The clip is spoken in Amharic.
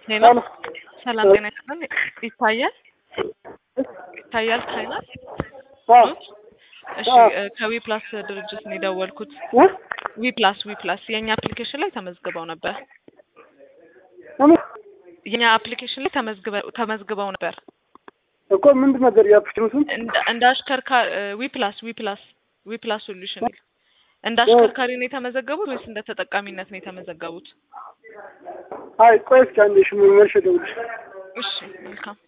ሄሎ ሰላም ጤና ይስጥልን። ይታያል ይታያል ፋይናል እሺ ከዊ ፕላስ ድርጅት ነው የደወልኩት። ዊ ፕላስ ዊ ፕላስ የእኛ አፕሊኬሽን ላይ ተመዝግበው ነበር። የኛ አፕሊኬሽን ላይ ተመዝግበው ተመዝግበው ነበር እኮ ምንድን ነበር የአፕሊኬሽኑ ስም? እንደ- እንደ አሽከርካሪ ዊ ፕላስ ዊ ፕላስ ዊ ፕላስ ሶሉሽን እንደ አሽከርካሪ ነው የተመዘገቡት ወይስ እንደ ተጠቃሚነት ነው የተመዘገቡት? አይ ቆይ እስኪ አንዴ እሺ መልሼ እደውልልሽ። እሺ መልካም